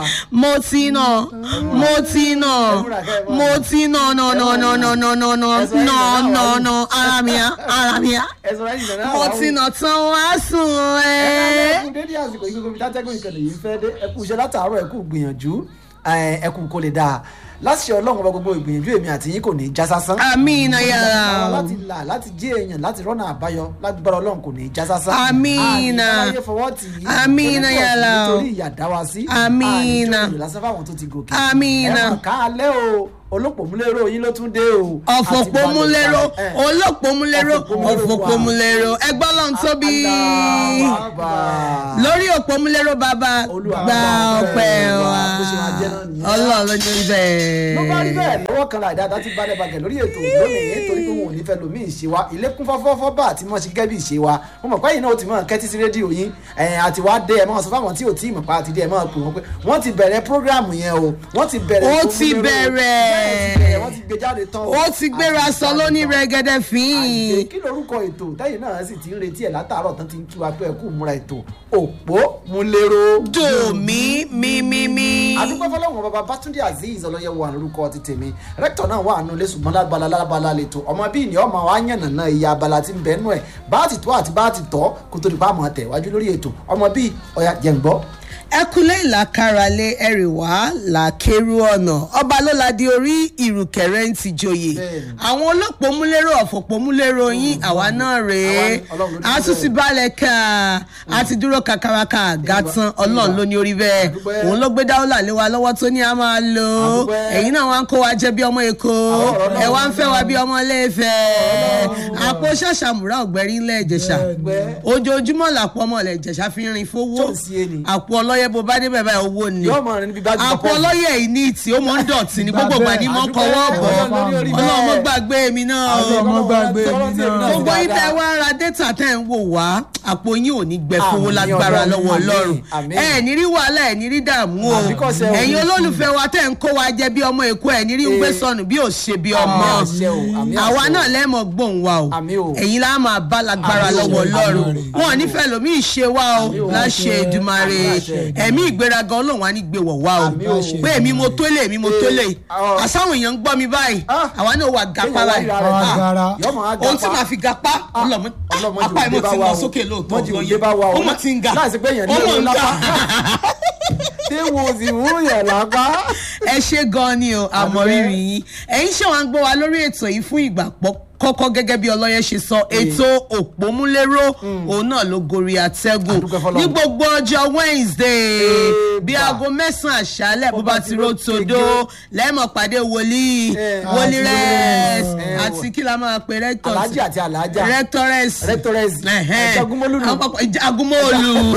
mo ti nà mo ti nà mo ti nà nà nà nà nà nà nà nà nà nà nà ara mi á ara mi á ẹ sọ láti nàná mo ti nà tán wá sùn ẹ́. ẹkú dédé àsìkò yìí gbogbo ìdátẹ́gùn ìkànnì yìí fẹ́ dé ẹkú iṣẹ́ látàárọ̀ ẹkú gbìyànjú ẹkú kó lè dáa láṣẹ ọlọ́run ọba gbogbo ìgbìyànjú èmi àti yín kò ní í já sásán. Àmín yàrá. láti là láti jí èèyàn láti rọ́nà àbáyọ lágbára ọlọ́run kò ní í já sásán. Àmín. àníláyé fọwọ́ tì í. Àmín torí pọ̀ yàrá. nítorí ìyà dá wa sí. Àmín. àníjọ́ lásán fáwọn tó ti gòkè. Àmín. ẹ mọ̀ ká alẹ́ o olópòmúlérò yín ló tún dé o. ọ̀fọ̀pọ̀múlérò Àti balẹ̀- ẹ. olópòmúlérò ọ̀fọ̀pọ̀múlérò ẹgbọ́n lọ́n tóbi Allahu Akbar. lórí òpómúlérò bàbá Olúwa gba gba ọpẹ́ ọpẹ́ wa wa. Bó ṣe máa jẹ́ náà nìyẹn. ọlọ́run ló ní bẹ́ẹ̀. ló bá rí bẹ́ẹ̀ lọ́wọ́ kan láì dáadáa ti balẹ̀ bàgẹ̀ lórí ètò lónìí torí pé wọn ò ní fẹ́ lomi ìṣe wa ilé kún fọ́fọ́fọ́ bá àti mọ̀ sí gẹ́gẹ́ bí ìṣe wa mo mọ̀ pé yìí náà ó ti mọ̀ kẹ́tí sí rédíò yín ẹ̀yìn àti wá dé ẹ̀ mọ̀ sọ fáwọn tí ò tí ì mọ̀ pa àti dé ẹ̀ mọ̀ pé wọ́n pé wọ́n ti bẹ̀rẹ̀ prógráàmù yẹn o wọ́n ti bẹ̀rẹ̀ Ó tó ti múlẹ́rọ̀. bẹ̀rẹ̀. Bẹ́ẹ̀ ti bẹ̀rẹ̀, wọ́n ti gbé jáde tán o. ó ti gbéra sọ lóní rẹ̀gẹ̀dẹ̀ Àgbè, fín kí lorúkọ ètò tẹ́yìn náà sì ti ń retí ẹ̀ látàárọ̀ tán ti ń kí wa pé ẹ kú múra ètò òpó múlẹ́rọ̀ dòmí mímímí. àdúgbò fọlọ́wọ́n bàbá bátúndé azeez ọlọ́yẹ̀wò wà lórúkọ ti tèmi rẹ́kítọ̀ náà wà nù lẹ́sùn mọ́lá abala lábala lẹ́tọ̀ ọmọ bíi ní ọmọ wa yànnà náà iye abala ti ń bẹ nù ẹ̀ bá ti tó àti bá ti tọ́ kó tó di pa àmọ́ tẹ̀ wájú lórí ètò ọmọ bíi ọ̀yà jẹ̀ǹgbọ́. ẹkúlé ìlàkàràlẹ ẹrìwá làkèrú ọ̀nà ọba ló la di orí ìrùkẹ̀rẹ̀ ń ti joyè Bẹ́ẹ̀ni. àwọn olópòmúlérò ọ̀fọ̀pọ̀múlérò yín àwa náà rèé Àwa ni, Ọlọ́run ló ní a tún bẹ́ẹ̀. ti balẹ̀ ká a ti dúró kakaraka gàtán ọlọ́run ló ní orí bẹ́ẹ̀ Àdúpẹ́. òun ló gbé dáwọ́là lé wa lọ́wọ́ tó ní a máa lò ó Àdúpẹ́. ẹ̀yin náà wá ń kó wa jẹ́ bí ọmọ èkó ọ̀rọ̀ náà ẹ̀ wá ń fẹ́ wa bí ọmọ iléèfẹ̀ àpò ṣàṣàmùrà ọ̀gbẹ́rí ńlẹ̀ ìjẹ̀ṣà Àdúpẹ́. ojoojúmọ́ làpọ̀ ọmọ ilẹ̀ ìjẹ̀ṣà fi ń rin fowó Tó ń sí ẹni. àpò ọlọ́yẹ bó bá débẹ̀ báyìí owó ni yóò mọ̀ rẹ̀ níbi bá ti àpò ọlọ́yẹ yìí ní ìtì ó mọ̀ ń dọ̀tí ní gbogbo ìgbà ní mọ̀ ń kọwọ́ bọ̀ Ọlọ́run ló ní orí bẹ́ẹ̀. ọlọ́run mọ̀ gbàgbé mi náà o. Ọlọ́run mọ́ gbàgbé mi náà. gbogbo yín tẹ́ wá ra dẹ́tà tẹ́ ń wò wá àpò yín ò ní gbẹ fowó Àmín lágbára Ọlọ́run, lọ́wọ́ àmín, ọlọ́run àmín. ẹ ní rí wàhálà ẹ ní rí dààmú o Àbí kò ṣe òun ẹ̀yin ní olólùfẹ́ wa tẹ́ ń kó wa jẹ bí ọmọ èkó ẹ̀ ní rí gbé Ee. sọnù bí ò ṣe bí ọmọ Àmín àṣẹ o, àmín àṣẹ àwa o. náà lẹ́mọ̀ gbóhùn wa o Àmín o. ẹ̀yin lá máa bá lágbára Àmín o, lọ́wọ́ ọlọ́run àmín o. wọn ò nífẹ̀ẹ́ lómi ìṣe wa o Àmín o. láṣẹ Èdùmàrè Àmín àṣẹ. ẹ̀mí ìgbéraga ọlọ́run wa ní gbé wọ̀ wá o Àmín o. pé èmi mo tó lé èmi mo tó lé Ee. àsáwọn èèyàn ń gbọ́ mi báyìí Ah. àwa náà wà gapá Kéèyàn wá báyìí ríra rẹ̀ Ah. Agara. yóò mọ̀ á ohun tí gapá. màá fi gapá ọlọ́mọ ọlọ́mọ apá jù ìmọ̀ dé ti bá lọ wa o. sókè lóòótọ́ Mọ́ jù ọ̀gbọ́n dé bá wa o. ó mọ̀ ti ń ga láìsí pé èèyàn ní ó mọ̀ owó ń ga lápá. tí wo sì mú yẹn lápá. ẹ ṣe gan ni o àmọ̀rírì yín ẹ̀yin ṣe wá ń gbọ́ wa lórí ètò yìí fún ìgbà pọ̀ kọ́kọ́ gẹ́gẹ́ bí ọlọ́yẹ ṣe sọ ètò òpómúlérò òun náà ló gorí atẹ́gùn Àdúpẹ́ f'Ọlọ́run. ní gbogbo ọjọ́ Wednesday Eba. bí aago mẹ́sàn-án àṣálẹ̀ bó bá ti ro tòdó lẹ́mọ̀ pàdé wòlíì Eh, wòlíì àti rẹ̀ eh, àti kí la máa pe rector alájà àti alájà. rectores Rectores. Ẹ̀hẹ́n. Jagumolu nù. Àwọn papọ̀- Jagumolu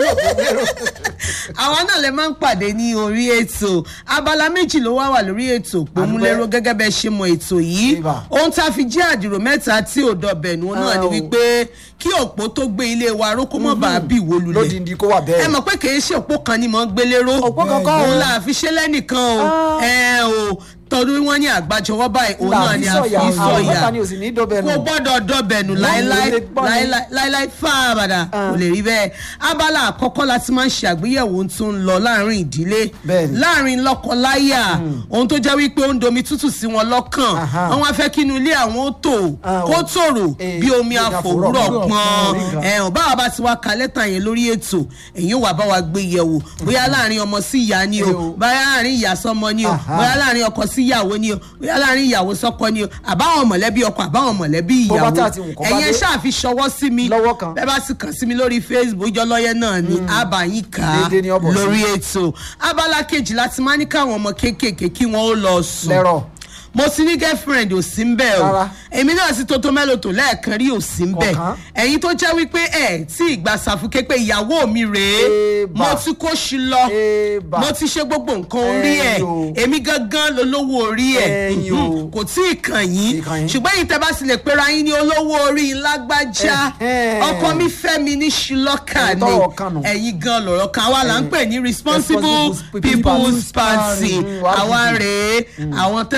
àwa náà lè máa ń pàdé ní orí ètò abala méjì ló wá wà lórí ètò pòmúlérò gẹ́gẹ́ bẹ́ẹ̀ ṣe mọ ètò yìí Ibà. ohun tá a fi jẹ́ àdìrò mẹ́ta tí ò dọ̀bẹ̀nu náà ni Ah, o. wípé kí òpó tó gbé ilé wa ró kó mọ̀ bá a bí ìwó lulẹ̀ lódìndín kó wà ẹ bẹ́ẹ̀. mọ̀ pé kì í ṣe òpó kan ni mò ń gbélé ró Òpó kan kọ́ o. òun là fi ṣe lẹ́nìkan o Ah. ẹ o tọdún wọn ní àgbájọwọ́ báyìí òun náà ni a fi àwọn sọ̀yà mẹ́ta ni ò sì ní dọ́bẹ̀ nù. kò gbọ́dọ̀ dọ̀bẹ̀nù láéláé lè gbọ́ ni. láéláé láéláé fáabàdà kò lè rí bẹ́ẹ̀ abala àkọ́kọ́ láti máa ń ṣe àgbéyẹ̀wò ohun tó ń lọ láàrin ìdílé Bẹ́ẹ̀ni. láàrin lọ́kọ-láyà ohun tó jẹ́ wípé ó ń domi tútù sí wọn lọ́kàn Aha. wọ́n wá fẹ́ kí inú ilé àwọn ó tò Ah, kó o. tòrò Eh, bí omi bí àfòwúrọ̀ àfòwúrọ̀ pọ́n pọ́n. ẹ̀hún báwa bá ti wá ka lẹ́tà yẹn lórí ètò èyí wà bá wa gbé yẹ̀wò bóyá láàrin ọmọ sí ìyá ni Eh, o o. bóyá láàrin ìyá sọmọ ni o Aha. bóyá láàrin ọkọ sí ìyàwó ni o bóyá láàrin ìyàwó sọkọ ni o àbáwọn mọ̀lẹ́bí ọkọ àbáwọn mọ̀lẹ́bí Bó bá ìyàwó tà tí nǹkan bá ẹ̀yin ẹ dé. ṣáà fi ṣọwọ́ sí mi Lọ́wọ́ kan. bẹ́ẹ̀ bá sì kàn sí mi lórí facebook jọlọ́yẹ náà ni àbàyìn ká Déédéé ni ó bọ̀ sí. lórí ètò abala kejì láti máa ní káwọn ọmọ kéékèèké kí wọ́n ó lọ sùn lẹ́rọ̀. mo ti ní girlfriend ò sí ń bẹ̀ o Rárá. èmi náà sì tótó mélòó tó lẹ́ẹ̀kan rí ò sí ń bẹ̀ Kọ̀ọ̀kan. ẹ̀yin tó jẹ́ wípé ẹ̀ tí ìgbà sàfùké pé ìyàwó mi rèé Ébà. mo ti kó sí lọ Ébà. mo ti ṣe gbogbo nǹkan orí ẹ̀ Ẹ̀yin o. èmi gangan lolówó orí ẹ̀ Ẹ̀yin o. kò tí ì kàn yín Kì í kàn yín. ṣùgbọ́n yìí tẹ́ bá sì lè pera yín ní olówó orí lágbájá Ẹ̀hẹ́n. ọkọ mi fẹ́ mi ní ṣùlọ́kà Ẹ̀yin ni tọ́rọ̀ kàn nù. ẹ̀yin gan lọ̀rọ̀ kan àwa là ń pè ní responsible Responsible people's People's party Party. Mm, wàá àwa dìbò. rèé àwọn tẹ́ ẹ dìbò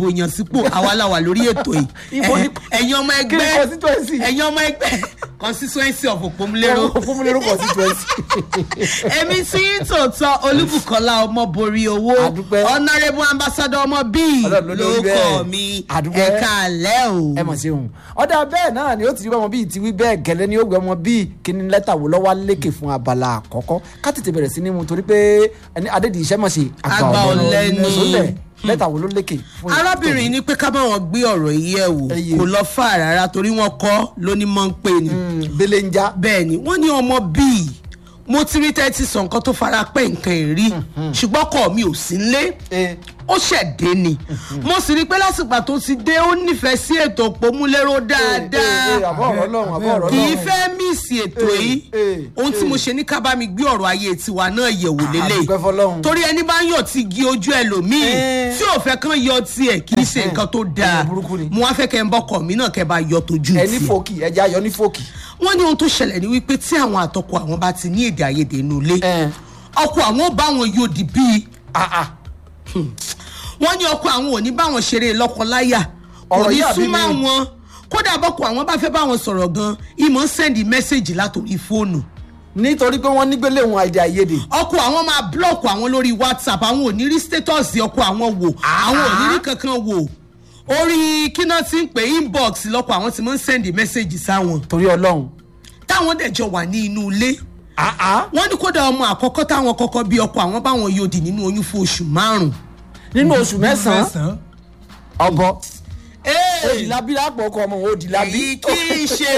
yàn sípò àwa la wà lórí ètò yìí Ibo ni- Ẹ- ẹ̀yin ọmọ kí ni ẹgbẹ́ constituency? ẹ̀yin ọmọ ẹgbẹ́ constituency of òpómúlérò fún mi lórúkọ constituency. èmi tí ń tòótọ́ olúbùkọ́lá ọmọ borí owó Àdúpẹ́. honourable ambassador ọmọ bíi Ọlọ́run ló lórí lóko bẹ́ẹ̀. mi Àdúpẹ́. ẹ̀ka àlẹ́ o. ẹ mọ̀ sí òun ọ̀dà bẹ́ẹ̀ náà ni ó ti rí ọmọ bíi ti wí bẹ́ẹ̀ gẹ́lẹ́ ni ó gbé ọmọ bíi kíní lẹ́tà wo lọ́wọ́ lékè fún abala àkọ́kọ́ ká tètè bẹ̀rẹ̀ sí ní mu torí pé ẹni adédìí iṣẹ́ mọ̀ sí Àgbà ọ̀lẹ ni. sólẹ̀ lẹ́tà wo ló lékè fún arábìnrin ní pé ká bá wọn gbé ọ̀rọ̀ yìí ẹ̀ wò Ẹyẹ. kò lọ fà rárá torí wọ́n kọ́ lóní mọ́ ń pè ní. bẹ́lẹ̀ ń já bẹ́ẹ̀ ni wọ́n ní ọmọ bíi mo ti rí tẹ́tí sọ nǹkan tó fara pẹ́ nǹkan ìrí ṣùgbọ́n ọkọ mi ò sí nlé Eh. ó ṣẹ̀dé ni mo sì rí i pé lásìgbà tó ti dé ó nífẹ̀ẹ́ sí ètò òpómúléró Eh, eh, dáadáa àbọ̀ ọ̀rọ̀ ọlọ́run àbọ̀ ọ̀rọ̀ kì í ọlọ́run fẹ́ míìsì ètò Eh, yìí eh, ohun tí mo ṣe ní ká bá mi gbé ọ̀rọ̀ ayé tiwa náà yẹ̀wò lélẹ̀ àdúpẹ́ fọlọ́run. torí ẹni bá ń yọ̀ tí gi ojú ẹlòmíì Eh. tí ò fẹ́ kán yọ tiẹ̀ kì í ṣe nǹkan tó dáa Èèyàn burúkú ni. mo wá fẹ́ kẹ́ ń bọ́kọ̀ mi náà kẹ́ bá yọ tójú ẹ ní tiẹ̀ fòkì ẹja ayọ̀ ní fòkì wọ́n ní ohun tó ṣẹlẹ̀ ní wípé tí àwọn àtọkọ àwọn bá ti ní èdè àìyedè inú ilé Eh. ọkọ àwọn ò bá wọn yóò di bíi Ah, ah. wọ́n ní ọkọ àwọn ò ní bá wọn ṣeré lọ́kọláyà kò Ọ̀rọ̀ ní yìí àbí súnmọ́ mi? wọn kódà bọ́kọ àwọn bá fẹ́ bá wọn sọ̀rọ̀ gan ìmọ̀ ń sẹ́ndì mẹ́sẹ̀gì látòrí fóònù nítorí pé wọ́n nígbélé òun àìdè àìyedè ọkọ àwọn máa blọọkù àwọn lórí whatsapp àwọn ò ní rí status ọkọ àwọn wò àwọn ò ní rí kankan wò orí kíná tí ń pè inbox lọkọ àwọn ti máa ń sẹ́ndì mẹ́sẹ̀gì sáwọn torí ọlọ́run táwọn dẹ̀ jọ wà ní inú ilé Ah, ah. wọ́n ní kódà ọmọ àkọ́kọ́ táwọn kọ́kọ́ bí ọkọ àwọn báwọn yóò dì nínú oyún fún oṣù márùn-ún. nínú oṣù mẹ́sàn-án ọbọ Ee, òdìlábí lápò ọkọ ọmọ òdìlábí èyí kì í ṣe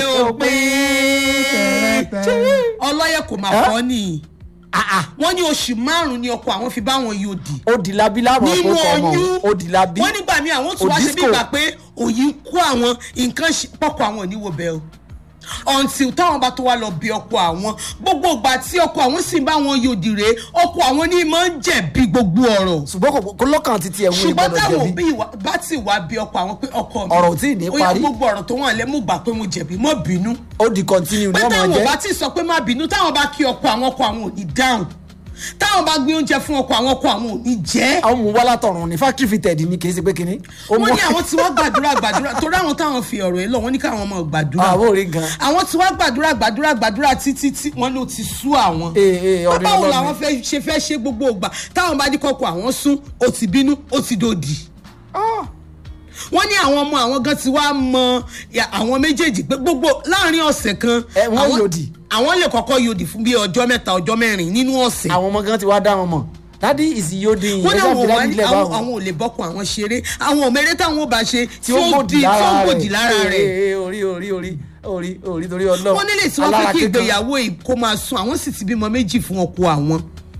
òpin ọlọ́yẹ kò máa kọ́ ni wọ́n ní oṣù márùn-ún ni ọkọ àwọn fi báwọn yóò dì òdìlábí lápò nínú ọkọ ọmọ oyún òdìlábí wọ́n nígbà míì àwọn tún wá ṣe bí Òdìsco. ìgbà pé òyìn kú àwọn nǹkan ṣe- pọ̀kọ àwọn ò ní wo bẹ́ẹ̀ o until táwọn bá tó wá lọ bí ọkọ àwọn gbogbo ìgbà tí ọkọ àwọn sì bá wọn yòdì rèé ọkọ àwọn ní máa ń jẹ̀bi gbogbo ọ̀rọ̀ ṣùgbọ́n kò- kò lọ́kàn títí ẹ̀wọ̀n ṣùgbọ́n ìgbọ́dọ̀ táwọn jẹ̀bi òbí ìwà- bá ti wá bí ọkọ àwọn pé ọkọ mi Ọ̀rọ̀ ò tíì ní ó yá parí. gbogbo ọ̀rọ̀ tó wọ́n lẹ́ mú gbà pé mo jẹ̀bi mọ́ bínú ó di continue ní pé ọmọ táwọn ò jẹ́ bá ti sọ pé má bínú táwọn bá kí ọkọ àwọn ọkọ àwọn ò ní dáhùn táwọn bá gbé oúnjẹ fún ọkọ àwọn ọkọ àwọn ò ní jẹ́ àwọn mú wá látọ̀run ní factory fitted ni kì í ṣe pé kinní ó wọ́n mú ní àwọn tí wọ́n gbàdúrà gbàdúrà torí àwọn táwọn fi ọ̀rọ̀ yìí lọ wọ́n ní káwọn ọmọ gbàdúrà àwọn ò rí gan àwọn tí wọ́n gbàdúrà gbàdúrà gbàdúrà títí tí wọ́n ló ti sú àwọn Ee, ee, ọdún báwo ọlọ́run. làwọn fẹ́ ṣe fẹ́ ṣe gbogbo ìgbà táwọn bá ní kọ́kọ́ àwọn sún ó ti bínú ó ti dòdì Ah, wọ́n ní àwọn ọmọ àwọn gan ti wá mọ ya, àwọn méjèèjì pé gbogbo láàrin ọ̀sẹ̀ kan Ẹ, wọ́n àwọn- yòdì. àwọn lè kọ́kọ́ yòdì fún bí ọjọ́ mẹ́ta ọjọ́ mẹ́rin nínú ọ̀sẹ̀ àwọn ọmọ gan ti wá dá wọn mọ̀ dádì ìsì yóò dín in wọ́n ní ẹgbẹ́ àwọn àbílẹ̀ wà ní nílẹ̀ àwọn báwọn àwọn ò lè bọ́kun àwọn ṣeré àwọn òmèrè táwọn ò bá ṣe tí ó gbòdì di tí ó lára gbòdì lára rẹ̀ rẹ̀ Ee, ee, orí orí orí orí orí torí ọlọ́run wọ́n nílé tí wọ́n fẹ́ Alára kí kíkan. ìgbéyàwó yìí kó máa sun àwọn sì ti bímọ méjì fún ọkọ àwọn.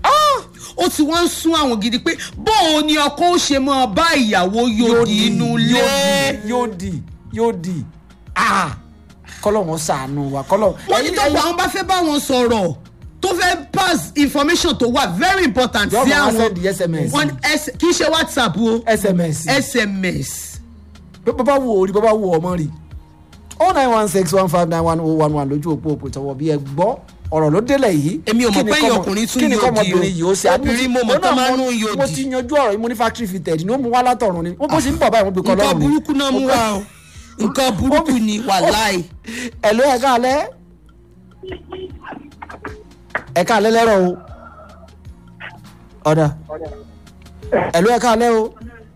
ó ti wọ́n ń sún àwọn gidi pé bóun ni ọkọ ó ṣe máa bá ìyàwó yòdì inú ilé. yóò di yóò di ah kọ́lọ̀ wọn sànù wa kọ́lọ̀ wọ́n ní tọ́pọ̀ àwọn bá fẹ́ bá wọn sọ̀rọ̀ tó fẹ́ pass information tó wà very important Yóò sí máa àwọn send SMS. wọ́n ní S- kì í ṣe whatsapp o sms sms. bàbá wo orí bàbá wo ọmọ rí oh nine one six one five nine one oh one one lójú òpó òpó ìtọ́wọ́ bí ẹ gbọ́ ọ̀rọ̀ ló délẹ̀ yìí Èmi ò mọ̀ Kí ni pé kọ́mọ- ọkùnrin tún kí ni yóò di o. kọ́mọbìnrin yìí ó ṣe Obìnrin mo mọ̀ Ó tó náà máa ń mo- nú yóò mo di. ti yanjú ọ̀rọ̀ yìí mo ní factory fitted ni ó mú wá látọ̀run ni ó bó ṣe ń bọ̀ báyìí wọ́n gbé kọ́ nǹkan lọ́rùn ni. burúkú náà mú wa o nǹkan burúkú ni wàláì. ẹ̀lú ẹ̀ka alẹ́ ẹ̀ka alẹ́ lẹ́rọ̀ o ọ̀dà ẹ̀lú ẹ̀ka alẹ́ o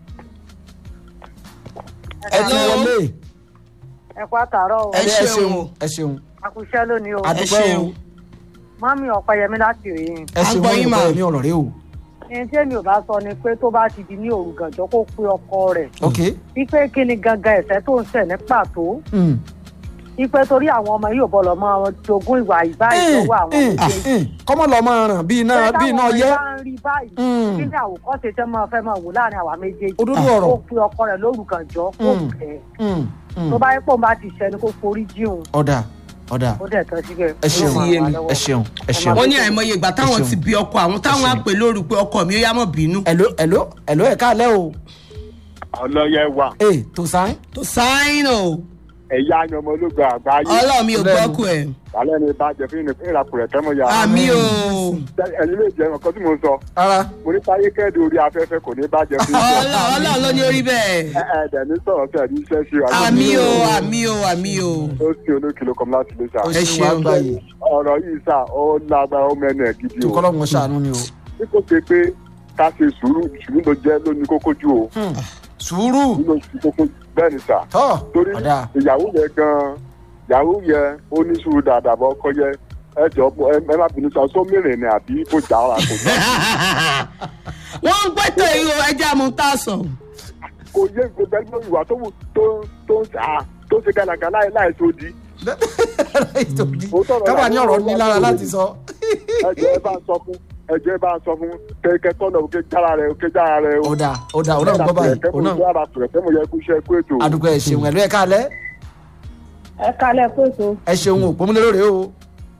ẹ ti Hello. wọlé ẹ kú àtàárọ̀ o Ẹ ẹ ṣeun ṣeun o. ẹ ṣeun àkùṣẹ́ lónìí o àdúpẹ́ o ṣeun. mọ́mí ọ̀pẹyẹmí láti rèé ẹ À ń ṣeun gbọ́ mọ́ yín mà. ìpẹ́ ní ọ̀rọ̀ rẹ o ẹni tí èmi ò bá sọ ni pé tó bá ti di ní òru gànjọ́ kó pe ọkọ rẹ̀ ok wípé kí ni gangan ẹ̀ṣẹ̀ tó ń ṣẹ̀ ní pàtó Mm. wípé torí àwọn ọmọ yóò bọ̀ lọ́mọ jogún ìwà ìbáyìí Eh, lọ́wọ́ àwọn eh, méjèèjì eh, kọ́mọ lọ máa ràn bíi iná Pé bíi iná táwọn yẹ ọmọ bá ń rí báyìí Mm. kí ni àwòkọ́ṣe tẹ́ máa fẹ́ máa wò láàrin àwa méjèèjì òdodo kó ọ̀rọ̀ pe ọkọ rẹ̀ lóru gànjọ́ kó Mm. bẹ̀ Mm, mm. tó bá yẹ pé òun bá ti ṣẹ ni kó forí jíun ọ̀dà ọ̀dà ó dẹ̀ tán síbẹ̀ ẹ ṣeun Ó ti yé mi. ẹ ṣeun ẹ ṣeun wọ́n ní àìmọye ìgbà táwọn Ẹ ṣeun. ti bí ọkọ àwọn táwọn á ṣeun. pè lóru pé ọkọ mi ó yá mọ̀ bínú. ẹ̀ló ẹ̀ló ẹ̀ló ẹ̀ka alẹ́ o ọlọ́yẹ wà ee tó sáyìn tó sáyìn o ẹ̀yà àyànmọ́ ológun àgbáyé ọlọ́run mi ò gbọ́kù ẹ̀ alẹ́ ni bàjẹ́ fún ìrìn fún ìràpọ̀ rẹ̀ tẹ́mọ̀ ya àmì o ẹ̀yin lè jẹ́ nǹkan tí mo ń sọ rárá mo ní táyé kẹ́ẹ̀dù orí afẹ́fẹ́ kò ní bàjẹ́ fún ìrìn Ọlọ́run ọlọ́run ló ní orí bẹ́ẹ̀ ẹ̀ẹ́dẹ̀ ní sọ̀rọ̀ sí ẹ̀dí iṣẹ́ ṣe wà àmì o àmì o àmì o ó sì olókìló kan láti lè ṣá o Ẹ ṣeun wá ṣeun. gbà yìí ọ̀rọ̀ yìí sá ó lágbára ó mẹ́nu ẹ̀ gidi tó o kọ́lọ́mù ṣàánú ni o bí kò ṣe pé ká ṣe sùúrù sùúrù ló jẹ́ lóní kókó jù o Hmm. sùúrù sùúrù ló ṣe kókó bẹ́ẹ̀ ni sà tọ́ torí ọ̀dà ìyàwó yẹn gan ìyàwó yẹn ó ní sùúrù dáadáa bọ́ ọkọ yẹ ẹ jọ ẹ ẹ má bínú sọ sọ mìíràn ni àbí kò já ara kò já wọ́n ń pẹ́tọ̀ yìí o ẹja mú tá a sọ kò yé gbogbo ẹni tó ìwà tó wù tó tó ń sà á tó ṣe gàlagà láì láì tó di kábà ní ọ̀rọ̀ ní lára láti sọ ẹ jọ ẹ bá ń sọ fún ẹ jọ ẹ bá ń sọ fún kẹkẹ tọ́nà òkè jára rẹ òkè jára rẹ o. ọ̀dà ọ̀dà ọ̀dà ń gbọ́ báyìí ọ̀nà jára pẹ̀lẹ́ tẹ́mo yẹ kó iṣẹ́ kó ètò. àdúgbò ẹ̀ ṣeun ẹ̀lú ẹ̀ kálẹ̀ ẹ kalẹ̀ pèsè ẹ ṣeun òpómúlérò rèé o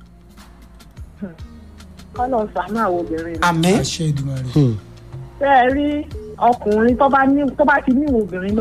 kọ́lọ̀ sàánú àwọn obìnrin ni. àmì àṣẹ ìdùnnú rẹ. ṣé ẹ rí ọkùnrin tó bá ní tó bá ti ní ìwò obìnrin